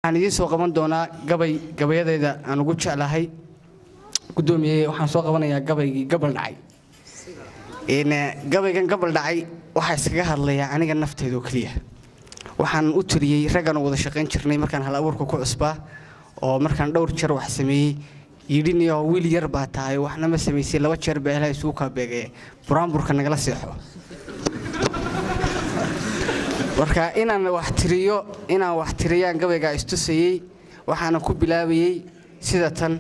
waxaan idiin soo qaban doonaa gabay gabayadeyda aan ugu jeclahay gudoomiye waxaan soo qabanayaa gabaygii gabal dhacay gabaygan gabal dhacay waxaa iskaga hadlayaa aniga nafteeda oo keliya waxaan u tiriyey raggan wada shaqayn jirnay markaan hal abuurka ku cusbaa oo markaan dhowr jeer wax sameeyey yidhiniyo wiil yar baa tahay waxna ma samaysay laba jeer baa ilahay isugu kaabeegaya buraanburka nagala seexo marka inaan wax tiriyo inaan wax tiriyaan gabaygaa istusayey waxaana ku bilaabayey sida tan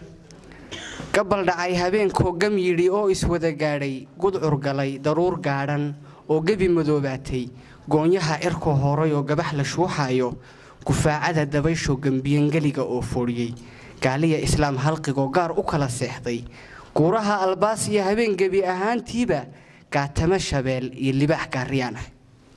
gabal dhacay habeenkoo gam yidhi oo iswada gaadhay gudcur galay daruur gaadhan oo gebi madoobaatay goonyaha cirkoo horay oo gabax la shuuxaayo gufaacada dabayshoo gambiyangeliga oo foodhiyey gaaliya islaam halqigoo gaar u kala seexday guuraha albaas iyo habeen gebi ahaantiiba gaatamo shabeel iyo libaax gaariyaan ah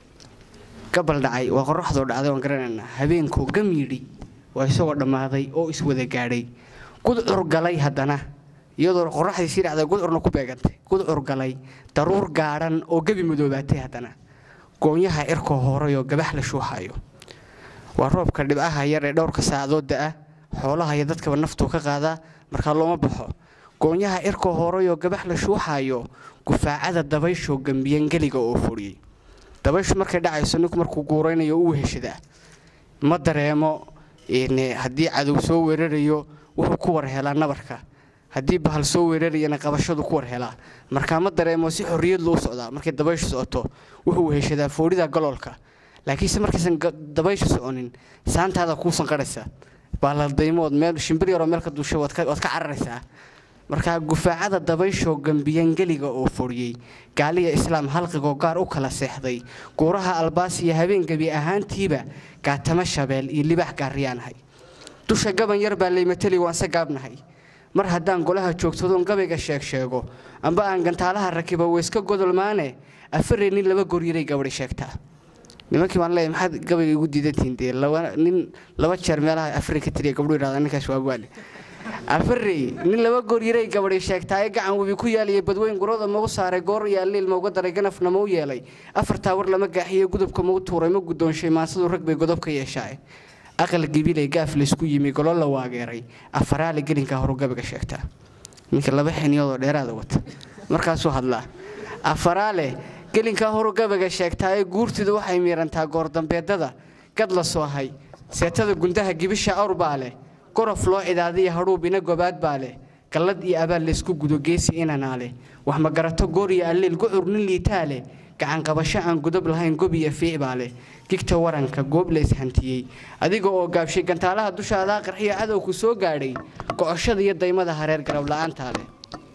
gabal dhacay waa qoraxdoo dhacday waan garanaynaa habeenkoo gam yidhi waa isagoo dhammaaday oo iswada gaadhay gudcur galay haddana iyadoo qoraxdii sii dhacday gudcurna ku beegantay gudcur galay daruur gaadhan oo gebi madoobaatay haddana goonyaha cirkoo horay oo gabax la shuuxayo waa roobka dhibcaha yar ee dhowrka saacadood da'a xoolaha iyo dadkaba naftuu ka qaadaa markaa looma baxo goonyaha cirkoo horay oo gabax la shuuxayo gufaacada dabayshoo gambiyangeliga oo furiyey dabayshu markay dhacayso ninku markuu guuraynayo u weheshadaa ma dareemo haddii cadow soo weerarayo wuxuu ku war helaa nabarka haddii bahal soo weerarayana qabashadu ku war helaa markaa ma dareemo si xorriyad luu socdaa markay dabayshu socoto wuxuu weheshadaa foodhida galoolka laakiinse markaysan dabayshu soconin saantaada kuusan qarhaysa baaladaymood meel shimbir yaroo meel ka duushay waad ka cararaysaa markaa gufaacada dabayshoo gambiyangeliga oo foriyey gaaliya islaam halqigoo gaar u kala seexday guuraha albaas iyo habeen gebi ahaantiiba gaatamo shabeel iyo libaax gaariyaanahay dusha gaban yar baa laymateli waanse gaabnahay mar haddaan golaha joogtadoon gabayga sheeg sheego amba aan gantaalaha rakiba weyska godolmaane afaree nin laba goryiray gabadhi sheegtaa nimankii baan leeyahay maxaad gabayga igu diidantihiin dee nin laba jeer meelaha afari ka tiriya gabdhu yidhahda ninkaas waa waale afarey nin laba gooryiray gabadhi sheegtaaye gacan webi ku yaaliya badweyn gurada mau saaray goor iyo alliil mauga daray ganafna mau yeelay afartaa war lama gaaxiye gudubka mau tuuray ma guddoonshay maansadu rag bay godob ka yeeshaa aqal gibilay gaaf laysku yimi golo la waageeray afaraale gelinkaa horu gabiga sheegtaa ninka laba xiniyoodoo dheeraada wata markaasuu hadlaa afaraale gelinkaa horu gabiga sheegtaaye guurtidu waxay miirantaa goordambeedada gad la soohay seetada gundaha gibisha awr baa leh gorof loo cidaadiya hadhuub ina gobaad baa leh gallad iyo abaal laysku gudo geesi inanaa leh wax ma garato goor iyo alliil gucur nin liitaa leh gacanqabasho aan gudub lahayn gob iyo fiic baa leh gigta waranka goob lays hantiyey adiga oo gaabshay gantaalaha dushaadaa qarxiyo cadowku soo gaadhay gocoshada iyo daymada hareer garab la'aantaa leh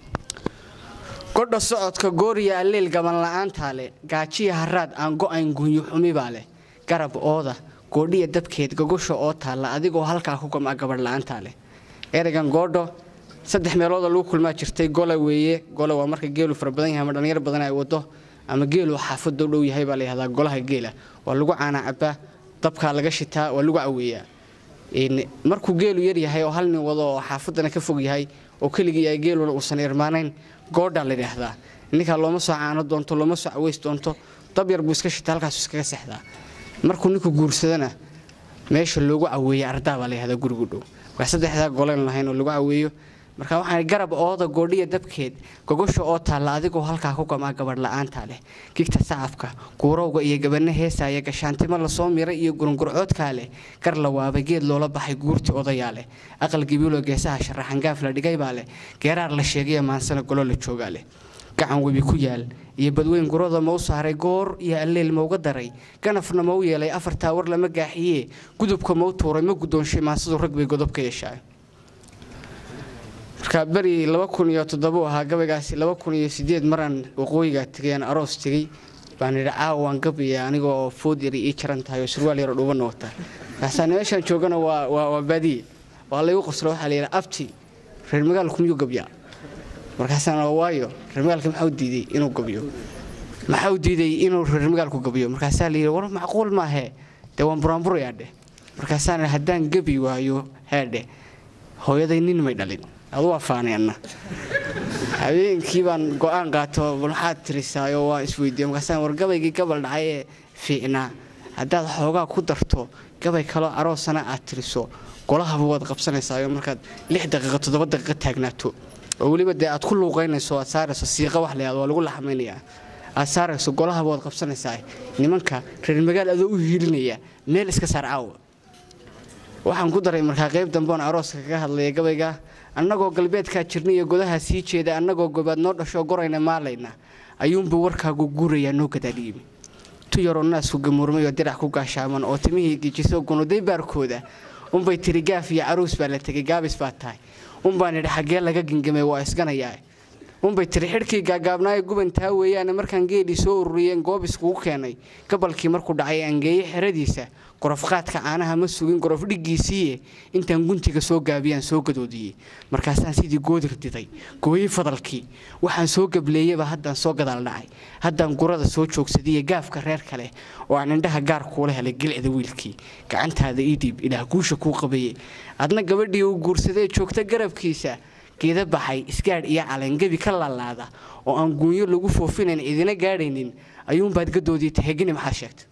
godha socodka goor iyo alliil gaban la'aantaa leh gaajiya haraad aan go'ayn gunyo xumi baa leh garab ooda goodhiya dabkeed gogosha oo taalla adigoo halkaa ku gamca gabadh la'aantaa leh ereygan goodho saddex meelooda lagu kulmaa jirtay gola weeye gola waa marka geelu fara badan yahay ama dhallinyar badan ay wado ama geelu xaafadda u dhow yahay baa la yihahdaa golaha geela waa lagu caanaa cabbaa dabkaa laga shitaa waa lagu caweeyaa markuu geelu yar yahay oo hal nin wado oo xaafaddana ka fog yahay oo keligii yahay geeluna uusan irmaanayn goodhaa la yidhaahdaa ninkaa looma soo caano doonto looma soo caweys doonto dab yar buu iska shita halkaasu iskaga seexdaa markuu ninku guursadana meesha loogu caweeya ardaa baa la yihahdaa gurigu dhow waa saddexdaa golen lahayn oo lagu caweeyo marka waxaan garab ooda goodhiya dabkeed gogosha oo taalla adigoo halkaa ku gamaa gabadh la'aantaa leh gigta sacafka guurowga iyo gabanno heesaaya gashaantimo lasoo miray iyo gurungurcoodkaa leh gar la waabay geed loola baxay guurti odayaa leh aqal gibiilo geesaha sharaxan gaaf la dhigay baa leh geeraar la sheegaya maansana golo la joogaa leh gacan webi ku yaal iyo badweyn gurada mau saaray goor iyo alleel mauga daray ganafna mau yeelay afartaa war lama gaaxiye gudubka mau tuuray ma guddoonshay maansadu rag bay godob ka yeeshaa marka beri laba kun iyo toddoba ahaa gabaygaasi laba kun iyo sideed maraan waqooyiga tegayaan aroos tegey baan idhi caawa waan gabiya anigoo food yari ii jaran tahay oo surwaal yaroo dhuubanna wata markaasaan meeshaan joogana waa waa baadiye waa laygu qoslo waxaa la yidhi abti reer magaalku miyuu gabyaa markaasaan waayo reer magaalka maxau diiday inuu gabyo maxau diiday inuu reer magaalku gabyo markaasaa la yidhi war macquul maahee dee waan buraanburayaa dheh markaasaan haddaan gabi waayo heedhe hooyaday nin may dhalin adu afaanay anna habeenkii baan go'aan qaato maxaad tirisaayo waa isweydiiye markaasaan war gabaygii gabal dhacay ee fiicnaa haddaad xoogaa ku darto gabay kaloo aroosana aad tiriso golahaba waad qabsanaysaa markaad lix daqiiqa toddoba daqiiqa taagnaato oo weliba dee aad ku luuqaynayso aad saarayso siiqa wax layaad waa lagu laxmaynayaa aad saarayso golahaba waad qabsanaysaa nimanka reer magaal adoo u hiilinaya meel iska saar caawa waxaan ku daray markaa qayb dambeon arooska kaga hadlaya gabayga annagoo galbeedkaa jirna iyo godaha sii jeeda annagoo gobaad noo dhashoo gorayna maalayna ayuunbuu warkaagu guurayaa noo gadaadhiyimi tu yaroo naasku gamuurmay oo dirac ku gaashaaman oo timihii gijiso gunuday baarkooda unbay tiri gaaf iyo caruus baa la tegay gaabis baa tahay unbaan idhi xaggee laga gengamay waa isganayaa unbay tiri xidhkii gaagaabnaayo gubantaa weeyaane markaan geedhii soo ururiyeen goob iskugu keenay gabalkii markuu dhacay angeeye xeradiisa gorofqaadka caanaha ma sugin gorof dhiggiisiiye intaan guntiga soo gaabiyaan soo gadoodiyey markaasaan sidii goodir diday gooyey fadalkii waxaan soo gableeyaba haddaan soo gadaal dhacay haddaan gurada soo joogsadiye gaafka reer kale oo aan indhaha gaar kuula helay gilcda wiilkii gacantaada ii dhiib ilaah guusha kuu qabaye adna gabadhii uu guursadee joogta garabkiisa geeda baxay isgaadh iyo calangebi ka laalaada oo aan guunyo lagu foofinayn idina gaadhaynin ayuunbaad gadoodii tahegini maxaad sheegta